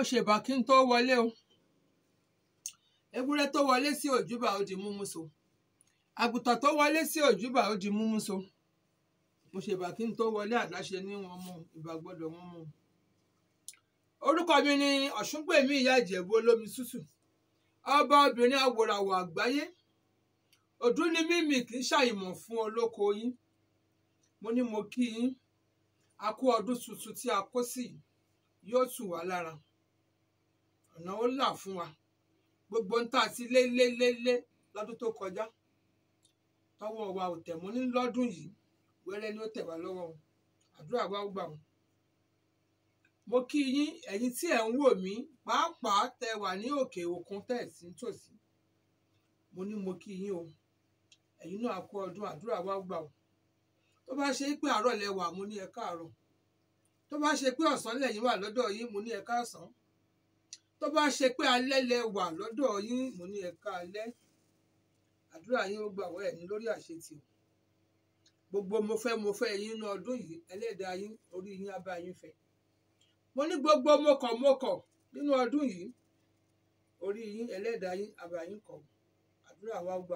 ṣèbà kí n tó wọlé o ewúrẹ́ tó wọlé sí òjúbà ó di múmú so àgùntàn tó wọlé sí òjúbà ó di múmú so mo ṣèbà kí n tó wọlé àdáṣe ní wọn mú ìbà gbọ́dọ̀ wọn mú orúkọ mi ni ọ̀ṣungbèmí ìyá ìjẹ̀bú olómi tútù ọba obìnrin awòràwọ̀ àgbáyé òdú ni mímì kì í ṣàìmọ̀ fún olóko yín mo ní mo kí yín a kú ọdún tuntun tí a kó sí yìí yóò tù wá lára ọ̀nà ó là fún wa gbogbo ń tà sí lé lé lé lé lọ́dún tó kọjá tọwọ́ wa ò tẹ̀ mọ́ ní lọ́dún yìí wẹ́rẹ́ ni ó tẹ̀ wá lọ́wọ́ o àdúrà wa ó gbà wọ́n. mo kí yín ẹ̀yin tí ẹ̀ ń wò mí pàápàá tẹ wà ní òkè òkun tẹ̀ sí tòsí mo ní mo kí yín o ẹ̀yin náà kú ọdún àdúrà wa ó gbà wọ́n. tó bá ṣe pé àárọ̀ lẹ wà mo ní ẹ káàárọ̀ tó bá ṣe pé ọ̀sán lẹ́yìn wà lọ́dọ̀ yín mo ní ẹ káàsán tó bá ṣe pé alẹ́ lẹ wà lọ́dọ̀ yín mo ní ẹ káalẹ́ àdúrà yín ó gbà wọ́ ẹ̀ ní lórí àṣetì gbogbo mo fẹ́ mo fẹ́ yín ní ọdún yìí ẹlẹ́dàá yín orí yín á bá yín fẹ́ mo ní gbogbo mọ̀kànmọ̀kàn nínú ọdún yìí orí yín ẹlẹ́dàá yín á bá yín kọ̀ àdúrà wa gbà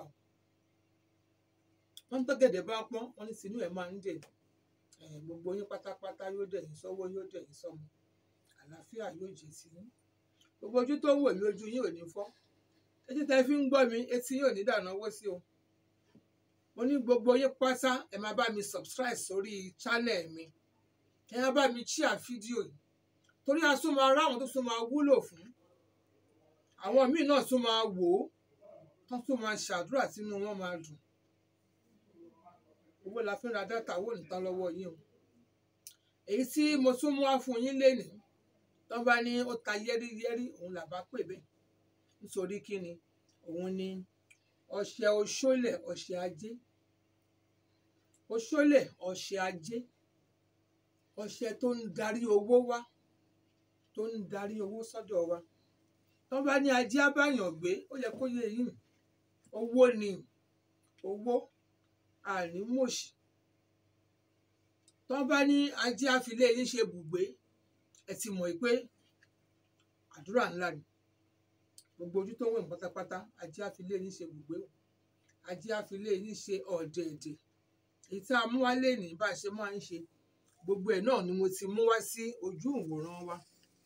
wọ́n tó gẹ̀dẹ̀ bá pọ́n wọ́n ní tinú ẹ̀ máa ń dẹ̀ gbogbo yín pátápátá yóò dẹ̀ yín sọ́wọ́ yóò dẹ̀ yín sọ́mọ àlàáfíà yóò jẹ́ sí yín gbogbo ojú tó ń wò mí ojú yín ò ní fọ́ etí tẹ́ fi ń gbọ́ mi etí yín ò ní dànù owó sí o mo ní gbogbo yín pátá ẹ máa bá mi subscribe sórí channel mi ẹ máa bá mi share fídíò yìí torí a tún máa ráwọn tó tún máa wúlò fún àwọn míì náà tún máa wò ó tó tún máa ṣàdúrà tínú wọn máa dùn owó la fi ń ra dátà owó nìkan lọ́wọ́ yín o èyí tí mo tún mú wá fún yín lénìí tó bá ní ó ta yẹ́rìyẹ́rì òun là bá pè bẹ́ẹ̀ nítorí kí ni òun ni ọṣẹ oṣólẹ̀ ọṣẹ ajé oṣólẹ̀ ọṣẹ ajé ọṣẹ tó ń darí owó wá tó ń darí owó sọ́dọ̀ wa tó bá ní ajé abáyàn gbé ó yẹ kó yé yín owó ni owó ànímọ̀ṣì tó bá ní ajé àfilé yín ṣe bùgbé ẹ ti mọ̀ pé àdúrà ńlá ni gbogbo ojú tó ń wẹ̀ mí pátápátá ajé àfilé yín ṣe bùgbé o ajé àfilé yín ṣe ọ̀dẹ̀ẹ̀dẹ̀ èyí tí a mú wá lénìí bá a ṣe máa ń ṣe gbogbo ẹ̀ náà ni mo ti mú wá sí ojú ìwòran wa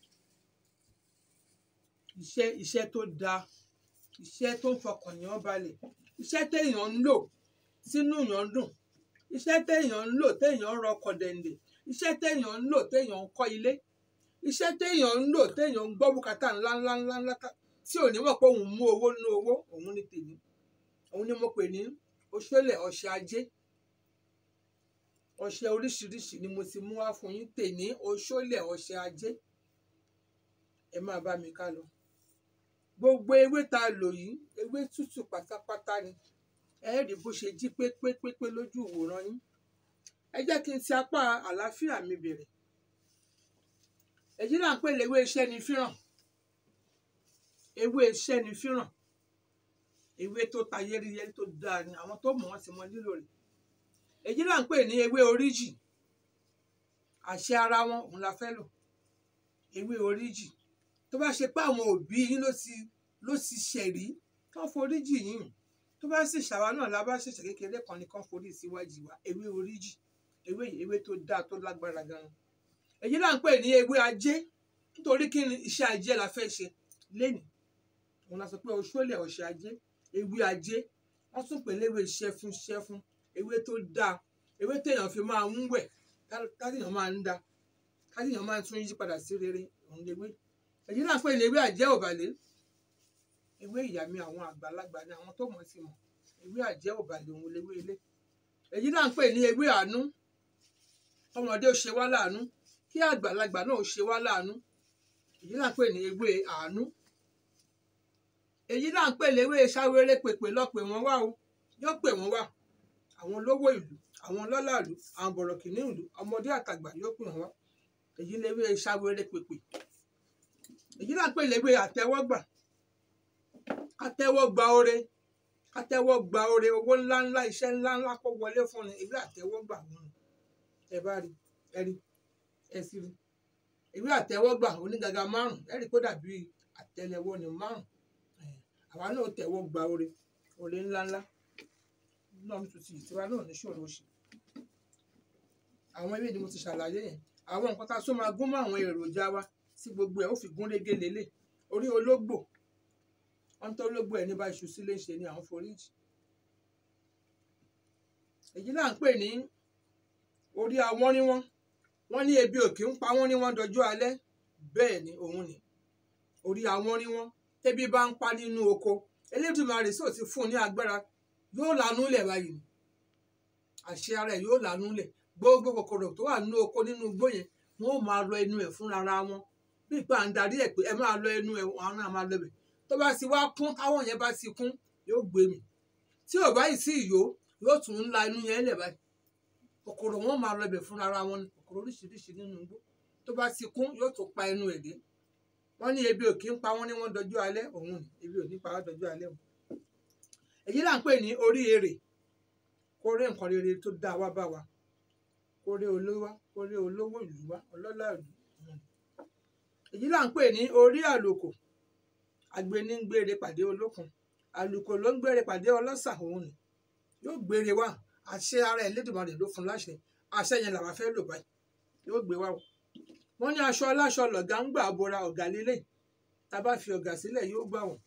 iṣẹ́ iṣẹ́ tó dáa iṣẹ́ tó ń fọkàn yàn balẹ̀ iṣẹ́ téèyàn ń lò sínú yàn dùn iṣẹ́ téèyàn ń lò téèyàn ń rọkọ̀ dẹ̀ǹdẹ̀ iṣẹ́ téèyàn ń lò téèyàn ń kọ́ ilé iṣẹ́ téèyàn ń lò téèyàn ń gbọ́ bùkátà ńláńlá ńláńlá tí ò ní mọ̀ pé òun mú owó nínú owó òun ní tèmi òun ni mo pè ní oṣólẹ̀ ọṣẹ ajé ọṣẹ oríṣiríṣi ni mo ti mú wá fún yín tèmi oṣólẹ̀ ọṣẹ ajé ẹ máa bá mi ká lọ gbogbo ewé tá a lò yìí ewé tútù pátápátá ni ẹ rí bó ṣe jí pépépépé lójú ìwòran yín ẹ jẹ́ kí n ti apá àlàáfíà mi bẹ̀rẹ̀ èyí là ń pè léwé iṣẹ́ ni fíràn ewé iṣẹ́ ni fíràn ewé tó ta yẹ́rìyẹ́rì tó dáa ni àwọn tó mọ̀ wọ́n ti mọ lílò rẹ̀ èyí là ń pè ní ewé oríjì àṣẹ ara wọn òun la fẹ́ lò ewé oríjì tó bá ṣe pé àwọn òbí yín ló ti ló ti ṣẹ̀rí kán foríjì yín tó bá sì ṣàwa náà la bá ṣẹ̀ṣẹ̀ kékeré kan ní kán forí síwájú wa ewé oríjì ewé yìí ewé tó dáa tó lágbára gan-an èyí là ń pè ní ewé ajé nítorí kí ni iṣẹ́ ajé la fẹ́ ṣe lénìí òun la sọ pé oṣólẹ̀ ọ̀ṣẹ́ ajé ewé ajé wọ́n tún pè léwé ṣẹ́fún ṣẹ́fún ewé tó dáa ewé téèyàn fi máa ń wẹ̀ káàdìyàn máa ń da káàdìyàn máa tún yí padà sí rere òun léwé èyí là ń pè ní ewé àjẹ́ òbàlẹ̀ ewé ìyá mi àwọn àgbàlagbà ni àwọn tó mọ̀ sí mọ̀ ewé àjẹ́ òbàlẹ̀ òun léwé ilé èyí là ń pè ní ewé àánú ọmọdé ó ṣe wá láàánú kí àgbàlagbà náà ó ṣe wá láàánú èyí là ń pè ní ewé àánú èyí là ń pè léwé ṣàwéré pèpè lọ́pẹ̀ wọ́n wá o yóò pè wọ́n wá àwọn olówó ìlú àwọn lọ́lá ìlú àwọn bọ̀rọ̀kìnní ìlú ọmọdé àtàgbà yóò pè wọ́n wá èyí léwé ṣàwéré pèpè èyí là ń pè léwé àtẹ́wọ́gbà àtẹ́wọ́gbà oore àtẹ́wọ́gbà oore owó ńláńlá iṣẹ́ ńláńlá kó wọlé fún ni èyí àtẹ́wọ́gbà wọn ẹ bá rí ẹ rí ẹ sì rí ìwé àtẹ́wọ́gbà onígaga márùn ẹ̀rí kó dàbí àtẹ́lẹwọ́ ní márùn àwa náà tẹ́wọ́ gba oore oore ńláńlá náà mi tún ti ìtura náà ní ṣòro ṣe àwọn ewé ni mo ti ṣàlàyé yẹn àwọn nǹkan tá a tún máa gún mọ́ àwọn èròjà wa sí gbogbo ẹ̀ ó fi gún régé lélẹ̀ orí ológbò wọ́n tó ológbò ẹ̀ ní bá iṣu sílé ṣe ni àwọn foríjì èyí là ń pè ní orí àwọn ní wọ́n wọ́n ní ebi òkè ń pa wọ́n ní wọ́n dọjú alẹ́ bẹ́ẹ̀ ni òun ni orí àwọn ní wọ́n tẹ́bí bá ń pa nínú oko Elédùmarè sọ ti fún un ní agbára yóò lanú lẹ̀ báyìí ni àṣẹ ara ẹ̀ yóò lanú lẹ̀ gbogbo kòkòrò tó wà nínú oko nínú igbó yẹn wọn ò máa lọ ẹnu ẹ̀ fúnra ra wọn bí ìpà ń darí ẹ̀ pé ẹ máa lọ ẹnu ẹ̀ wọn náà máa lọ bẹ̀ tó bá ti wá kún táwọn yẹn bá ti kún yóò gbé mi tí ò báyìí sí ìyó yóò tún ń la inú yẹn lẹ̀ báyìí kòkòrò wọn máa lọ bẹ̀ fúnra ra wọn ni kòkòrò oríṣiríṣi nínú igbó tó bá ti kún yóò tún pa ẹnu ẹ̀ dé wọ́n ní ebi ò kí ń pa wọ́n ní wọ́n dọjú alẹ́ òun ni ebi ò ní pa wọ́n dọjú alẹ́ òun èyí là ń pè ní orí èrè kórè nǹkan rere tó dáa wá bá wa kórè olówó kórè olówó ìlú wa ọlọ́lá ìlú èyí là ń pè ní orí àlùkò agbeni ń gbére pàdé olókun àlùkò ló ń gbére pàdé ọlọ́sà òun ni yóò gbére wá àṣẹ ara Ẹlẹ́dùmarè ló fún láṣẹ àṣẹ yẹn làwa fẹ́ lò báyìí yóò gbé wá o wọ́n ní aṣọ aláṣọ lọ̀gá ń gbà bora ọ̀gá lélẹ̀ tá a bá fi ọ̀gá sílẹ̀ yóò gbà wọ́n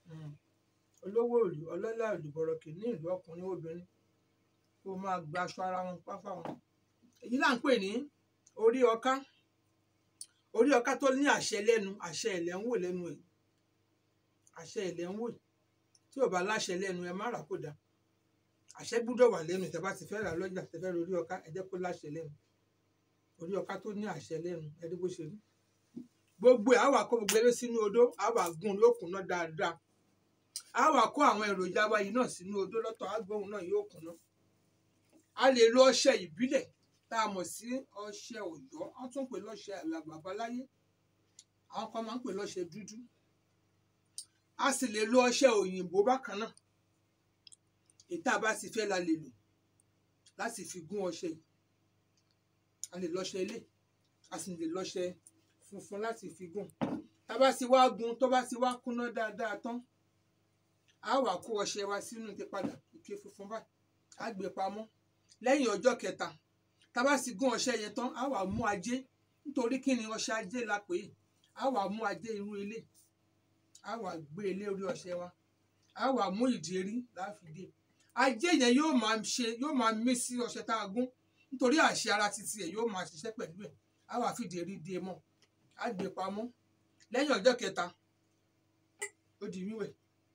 olówó ìlú ọlọ́lá ìlú bọ̀rọ̀kì ní ìlú ọkùnrin obìnrin kó máa gba aṣọ ara wọn pápá wọn èyí là ń pè ní orí ọká orí ọká tó ní àṣẹ lẹ́nu àṣẹ ẹ̀lẹ́ ń wò lẹ́nu ẹ̀ àṣẹ ẹ̀lẹ́ ń wò tí ò bá láṣẹ lẹ́nu ẹ má rà kó dá àṣẹ gbúdọ̀ wà lẹ́nu tẹ́ bá ti fẹ́ rà lọ́jà tẹ́ fẹ́ rí ọká ẹ jẹ́ kó láṣẹ lẹ́nu orí ọká tó ní àṣẹ lẹ́nu ẹ rí bó ṣe rí gbogbo ẹ̀ á wà kó gbogbo eré sínú odó á wà gún lókun náà dáadáa á wà kó àwọn èròjà wa yìí náà sínú odó lọ́tọ̀ á gbóhùn náà yóò kùnà a lè lo ọṣẹ ìbílẹ̀ tá a mọ̀ sí ọṣẹ Ọ̀yọ́ wọ́n tún pè lọ́ṣẹ àbáláyé àwọn kan máa ń pè lọ́ṣẹ dúdú a sì lè lo ọṣẹ òyìnbó bákan náà ètò àbá sì fẹ́ la lè lò láti fi gún ọṣẹ yìí a lè lọ́ṣẹ ilé a sì lè lọ́ṣẹ funfun láti fi gún tá bá sì wá gún tó bá sì wá kúnná dáadáa tán a wà kó ọṣẹ wa sínú ike padà ike funfun báyìí a gbé pamọ́ lẹ́yìn ọjọ́ kẹta tá bá sì gún ọṣẹ yẹn tán a wà mú ajé nítorí kí ni ọṣẹ ajé la pè é a wà mú ajé irú ilé a wà gbé ilé orí ọṣẹ wa a wà mú ìdérí láfìdé ajé yẹn yóò máa ṣe yóò máa mí sí ọṣẹ tá a gún nítorí àṣẹ ara títí ẹ yóò máa ṣiṣẹ́ pẹ̀lú ẹ̀ a wà fìdí rí dé mọ́ a gbé pamọ́ lẹ́yìn ọjọ́ kẹta ó di wíwẹ̀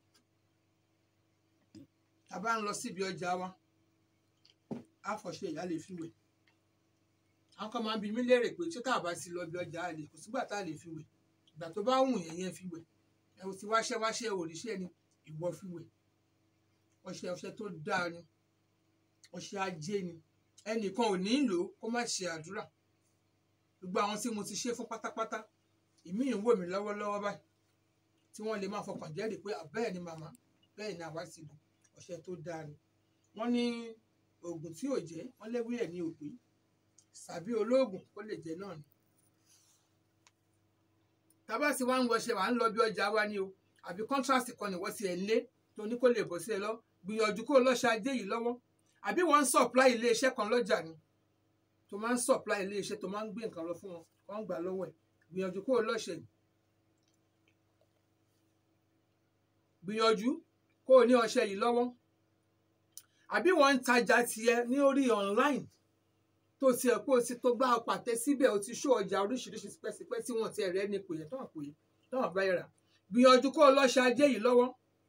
tá a bá ń lọ síbi ọjà wa a fọṣẹ ìyá lè fi wẹ̀ àwọn kan máa ń bi mí léèrè pé tí tá a bá ti lọ bí ọjà a lè kò sígbà tá a lè fi wẹ̀ ìgbà tó bá wù yẹn yẹn fi wẹ̀ ẹ ò ti wáṣẹ́ wáṣẹ́ òrìṣẹ́ ni ìwọ fi wẹ̀ ọṣẹ ọṣẹ tó dáa ni ọṣẹ ajé ni ẹnìkan ò ní lò ó kó má ṣe àdúrà gbogbo àwọn tí mo ti ṣe fún pátápátá ìmí ń wò mí lọ́wọ́lọ́wọ́ báyìí tí wọ́n lè máa fọkàn jẹ́rìí pé bẹ́ẹ̀ ni màmá bẹ́ẹ̀ ni àwa ti lò ọṣẹ tó dáa ni wọ́n ní oògùn tí ò jẹ́ wọ́n léwé ẹ̀ ní òpè sàbí olóògùn kó lè jẹ́ náà ni tábà tí wọ́n ń wọṣẹ wà ń lọ bí ọjà wa ni o àbí kọ́ńtrásì kan nìwọ́ sí ẹ̀ ń lé tó ní kó lè bọ̀ sí ẹ lọ gbìyànjú kó lọ́ṣẹ ajé yìí lọ́wọ́ àbí wọ́n ń supply iléeṣẹ́ kan lọ́jà ni tó máa ń supply iléeṣẹ́ tó máa ń gbé nǹkan lọ fún wọn wọ́n ń gbà lọ́wọ́ ẹ̀ gbìyànjú kó lọ́ṣẹ yìí gbìyànjú kó o ní ọṣẹ yìí lọ́wọ́ àbí wọ́n ń tajà tiẹ̀ ní orí online tó tiẹ̀ pé o ti tó gbá pàtẹ síbẹ̀ o ti ṣó ọjà oríṣiríṣi pẹ́sipẹ́ tí wọ́n ti ẹ̀rẹ́ ní pè é tán pè é tán bá yẹra gbìyànjú kó o lọ́ṣẹ ajé yìí lọ́wọ́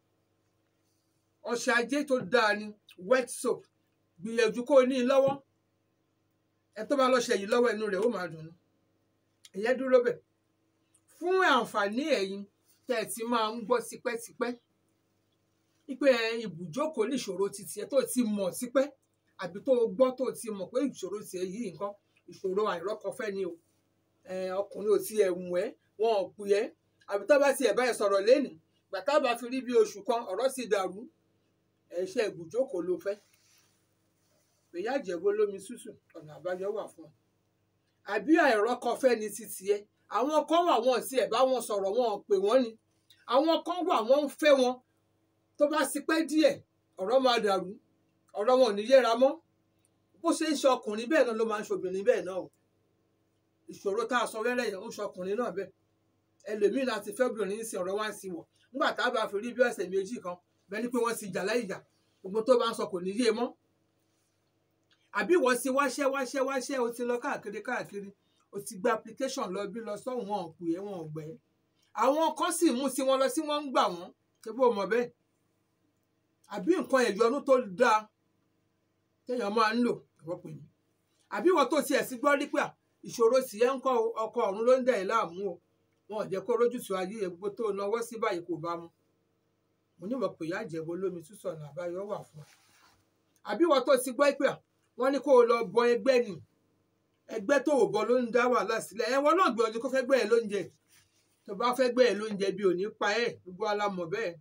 ọṣẹ ajé tó dáa ni wet soap gbìyànjú kó o ní i lọ́wọ́ ẹ tó bá lọ́ṣẹ yìí lọ́wọ́ inú rẹ̀ ó máa dùn ún ìyẹn dúró bẹ̀ fún àǹfààní ẹ̀yin tẹ́ ẹ ti máa ń gbọ́ tipẹ́tipẹ́ wípé ibùjókòó níṣòro titi ẹ tó ti mọ̀ tipẹ́ àbí tó gbọ́ tó ti mọ̀ pé ìṣòro tiẹ̀ yìí nǹkan ìṣòro àìrọ́kọfẹ́ ni o ọkùnrin ò ti ẹ̀wùn ẹ́ wọn ò pè ẹ́ àbí tó bá ti ẹ̀ báyìí sọ̀rọ̀ lẹ́nu gbàtà bá fi rí bí oṣù kan ọ̀rọ̀ sì dàrú ẹ̀ṣẹ̀ ibùjókòó ló fẹ́ ìyá ìjẹ̀bú olómi tútù ọ̀nà àbáyọ wà fún ọ àbí àìrọ́kọfẹ́ ni títì ẹ àwọn kan wà wọn sí ẹ̀ bá wọn sọ̀rọ̀ wọn ò pè wọ́n ni àwọn kan wà wọ́n ń fẹ́ wọn tó bá sì pẹ́ díẹ̀ ọ̀rọ̀ máa dàrú ọ̀rọ̀ wọn ò ní yéra mọ́ bó ṣe ń ṣe ọkùnrin bẹ́ẹ̀ náà ló máa ń ṣe obìnrin bẹ́ẹ̀ náà o ìṣòro tá a sọ wẹ́rẹ́ yẹn ó ń ṣe ọkùnrin náà bẹ́ẹ̀ ẹlòmíín láti fẹ́ obìnrin ń sin ọ̀rọ̀ wá sí wọ̀ nígbà tá a bá fi rí bí ọ̀sẹ̀ méjì kan bẹ́ẹ̀ ni pé wọ́n ti jà láì jà gbogbo tó bá ń sọ kò ní yé mọ́ àbí wọ́n ti wáṣẹ́ wáṣẹ́ wáṣẹ́ o ti lọ káàkiri káàkiri o ti gba application lọ bí lọ sọ́hùn wọn ò pè é wọn ò gbẹ́ àwọn kan sì mú sí wọn lọ sí wọn ń gbà wọn ṣé bó mọ̀ bẹ́ẹ̀ àbí nǹkan ẹ̀yọnú tó dáa téèyàn máa ń lò ẹ̀wọ́ pè mí àbí wọ́n tó tiẹ̀ sí gbọ́ rí pé ìṣòro sì yẹn ń kọ́ ọkọ ọ̀run ló ń dẹ̀ ẹ́ láàmú o wọn ò jẹ́ kó rójútu ayé gbogbo tó náwó sí báyìí kò bá mu mo ní wọ́n pè yá jẹ̀bọ lómi túsọ̀nà àbáyọ wà fún ọ àbí wọ́n tó ti gbọ́ pé wọ́n ní kó o lọ bọ ẹgbẹ́ ni ẹgbẹ́ tó ò bọ ló ń dá wàhálà sílẹ̀ ẹ̀wọ̀n náà gbìyànjú kó fẹ́ gbẹ́ ẹ lóúnjẹ tó bá fẹ́ gbẹ́ ẹ lóúnjẹ bí ò ní pa ẹ̀ gbogbo alamọ̀ bẹ́ẹ̀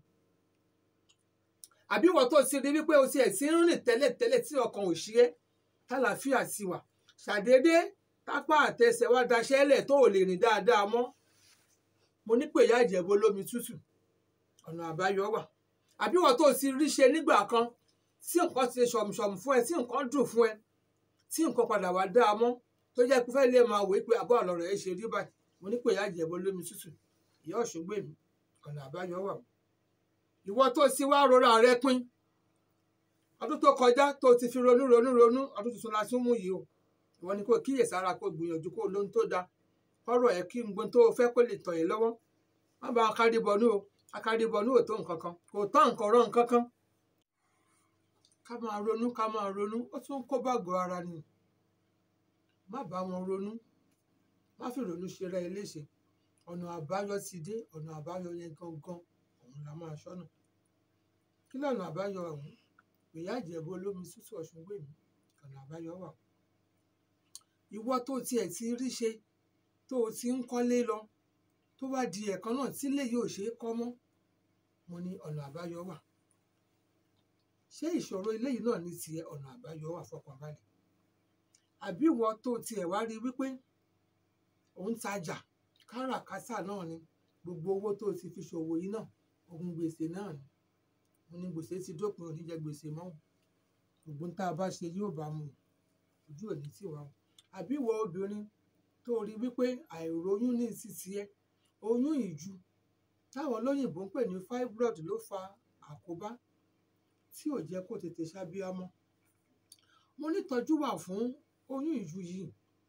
àbí wọ́n tó ti rí wípé o ti ẹ̀ sí ń rìn tẹ́lẹ̀ tẹ́lẹ̀ tí ọkàn ò ṣí ẹ́ tálàáfíà ti wà ṣàdédé tápá àtẹsẹ̀ wá daṣẹ́ lẹ̀ tó ò lè rìn dáadáa mọ́ mo ní pé ìyá ìjẹ̀bú olómi tútù ọ̀nà àbáyọ wà àbí wọ́n tó ti rí ṣe nígbà kan tí nǹkan ti ṣọ̀mùṣọ̀mù fún ẹ tí nǹkan dùn fún ẹ tí nǹkan padà wá dáa mọ́ tó jẹ́ pé fẹ́ lè máa wò pé àbọ̀ àlọ́ rẹ̀ ṣe rí báyìí mo ní pé ìyá ìjẹ̀bú olómi tútù ìyá ọ̀ṣungbè mi ọ̀nà àbáyọ wà ìwọ tó ti wá rora rẹ pin ọdún tó kọjá tó ti fi ronú ronú ronú ọdún tuntun la tún mú yìí o ìwọ ni kò kíyèsára kó gbìyànjú kó lóhun tó dáa kọ́rọ̀ ẹ kí n gbọ́n tó fẹ́ kó lè tọ̀ ẹ́ lọ́wọ́ má bá akárìbọnú o akárìbọnú ò tó nǹkan kan kò tán nǹkan rán nǹkan kan ká máa ronú ká máa ronú ó tún kó bàgọ́ ara ni má bá wọn ronú má fi ronú ṣe rẹ léṣe ọ̀nà àbáyọ ti dé ọ̀nà àbáyọ yẹn gangan òun la máa ṣọ́nà kí lọ́nà àbáyọ ọ̀hún ìyá ìjẹ̀bú olómi tútù ọ̀ṣun gbè mí ọ̀nà àbáyọ wà ìwọ tó tiẹ̀ ti rí ṣe tó o ti ń kọ́lé lọ tó bá di ẹ̀kan náà tílé yóò ṣe é kọ́ mọ́ mo ní ọ̀nà àbáyọ wà ṣé ìṣòro eléyìí náà ní tiẹ̀ ọ̀nà àbáyọ wà fọkànbalẹ̀ àbí ìwọ tó tiẹ̀ wá rí wípé òun tajà káràkátà náà ni gbogbo owó tó ti fi ṣòwò yìí náà ogun gbèsè náà ni mo ní gbèsè ti dópin oníjẹ gbèsè mọ́ gbogbo tá a bá ṣe yóò bá mu ojú òní tì wá o àbí ìwọ obìnrin tó rí wípé àìróyún ní títí ẹ oyún ìju táwọn olóyìnbó ń pè ní fibroid ló fa àkóbá tí ò jẹ́ kó tètè ṣàbíamọ́ mo nítọ́jú wà fún oyún ìju yìí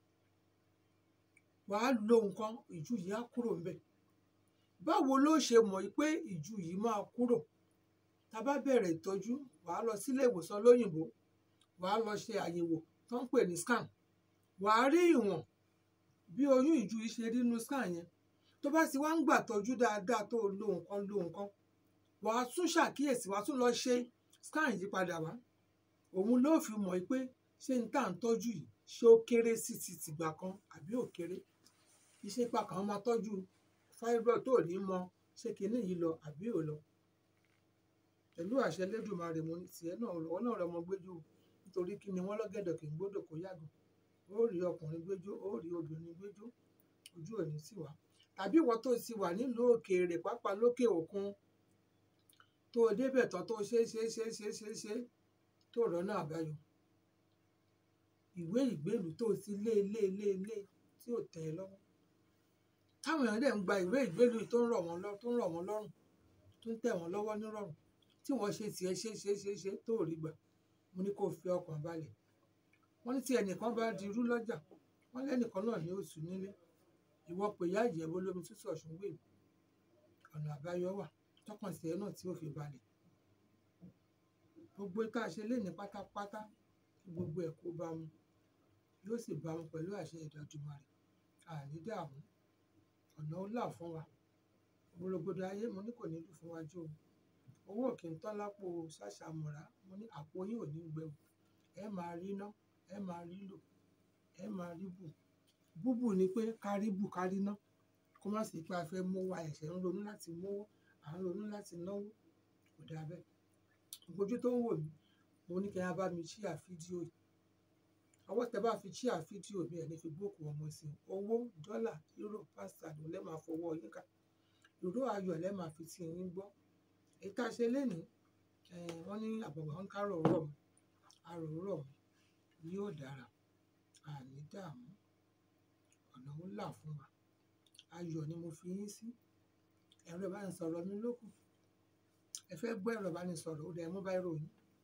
wàá lo nǹkan ìju yìí á kúrò ńbẹ̀ báwo ló ṣe mọ̀ pé ìju yìí máa kúrò tá a bá bẹ̀rẹ̀ ìtọ́jú wàá lọ sílé ìwòsàn lóyìnbó wàá lọ ṣe àyẹ̀wò tó ń pè ní scan wàá rí ìwọ̀n bí oyún ìju yìí ṣe rí inú scan yẹn tó bá ti wá ń gbà tọ́jú dáadáa tó lo nǹkan lo nǹkan wàá tún ṣàkíyèsí wàá tún lọ ṣe scan yìí padà wá òun ló fi mọ̀ pé ṣé n tá à ń tọ́jú yìí ṣé ó kéré sí ti tìgbà kan àbí ò kéré iṣẹ́ ipa kan máa tọ́jú fibroid tó ní mọ ṣé kinní yìí lọ àbí ò lọ pẹ̀lú àṣẹ lẹ́dùnmarè mo ní tiẹ̀ náà lọ́wọ́ náà rọmọ gbẹ́jọ́ nítorí kí ni wọ́n lọ́gẹ̀dọ̀ kì í gbọ́dọ̀ kó yàgò ó rí ọkùnrin gbẹ́jọ́ ó rí obìnrin gbẹ́jọ́ ojú òní sì wá tàbí ìwọ tó ti wà nílùú òkèèrè pápá lókè òkun tó o débẹ̀ tán tó ṣe ṣe ṣe ṣe ṣe ṣe tó rọ́nà àbáyọ ìwé ìgbélú tó o ti lé lé lé lé tí ò tẹ́ ẹ lọ́wọ́ táwọn èèyàn dẹ̀ ń gba ìwé ìgbélú tó ń rọ̀ wọ́n lọ́ tó ń rọ̀ wọ́n lọ́rùn tó ń tẹ̀ wọ́n lọ́wọ́ nírọ̀rùn tí wọ́n ṣe tiẹ̀ ṣe ṣe ṣe ṣe tó rí gbà mo ní kó o fi ọkàn balẹ̀ wọ́n ní tí ẹnìkan bá di irú lọ́jà wọ́n lẹ́nìkan náà ní oṣù nílé ìwọ pé ìyá ìjẹ̀bú olómi tútù ọ̀ṣun gbè ọ̀nà àbáyọ wà tọkàn sí ẹ náà tí ó fi balẹ̀ gbogbo tá a ṣe léni pátápátá kí gbogbo ẹ̀ kó bá mu yóò sì bá mu pẹ̀lú àṣẹ Ìdàdùmarè àní dààmú ọ̀nà ó là fún wa gbogbo ayé mo ní kò ní lù fún wa jó o owó kì í tán lápò ṣàṣàmùrà mo ní àpò yín ò ní gbẹ̀wò ẹ máa rí ná ẹ máa rí lò ẹ máa rí bù búbù ni pé kárí bù kárí ná kó má sì pé a fẹ́ mówó ẹ̀ṣẹ̀ ń ronú láti mówó à ń ronú láti náwó kò dáa bẹ́ẹ̀ ojú tó ń wò mí mo ní kí ẹ bá mi ṣíà fídíò yìí ọwọ́ tẹ bá fi ṣíà fídíò mi ẹ̀ ní fi bóòkù ọmọ sí i owó dọ́là euro pásítà ló lẹ́ máa fọwọ́ yín ká ìró ayọ̀ lẹ́ máa fi tí yín gbọ́ èyí tá a ṣe lénìí eh, wọ́n ní àbọ̀wọ̀ ń kárò rọ̀ mọ́ àrò rọ̀ mọ́ yóò dára àní dààmú ọ̀nà ó là fún wa ayọ̀ ni mo fi yín sí ẹ̀rọ ìbánisọ̀rọ̀ mi lókù ẹ fẹ́ gbọ́ ẹ̀rọ ìbánisọ̀rọ̀ ó dẹ̀ mú báyìí ròyìn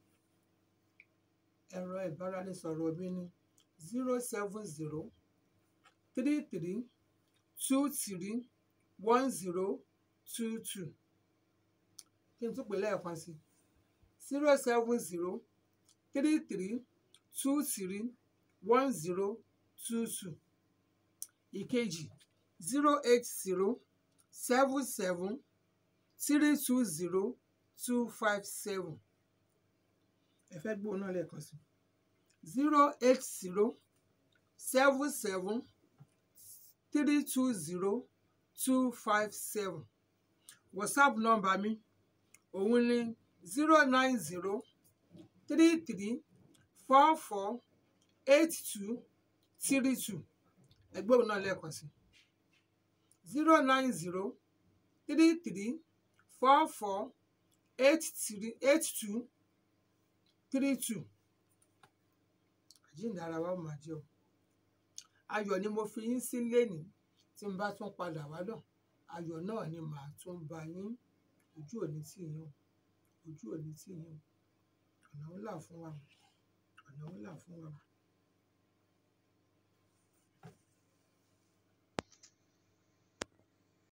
ẹ̀rọ ìbáraẹnisọ̀rọ̀ mi ní zero seven zero three three two three one zero two two kí n tún pè lẹ́ẹ̀kan sí zero seven zero three three two three one zero two two ìkejì zero eight zero seven seven three two zero two five seven ẹ fẹ́ gbóhùn náà lẹ́ẹ̀kan sí zero eight zero seven seven three two zero two five seven whatsapp nọ́mbà mi òun ni zero nine zero three three four four eight two three two ẹ gbóhùn náà lẹ́ẹ̀kan sí zero nine zero three three four four eight three eight two three two àjíǹde ara wa ó máa jẹ́ o ayọ̀ ni mo fi yín sí lénìí tí n bá tún padà wá náà ayọ̀ náà ni màá tún bá yín ojú òní tì yín o ojú òní tì yín o ọ̀nà ńlá fún wa o ọ̀nà ńlá fún wa o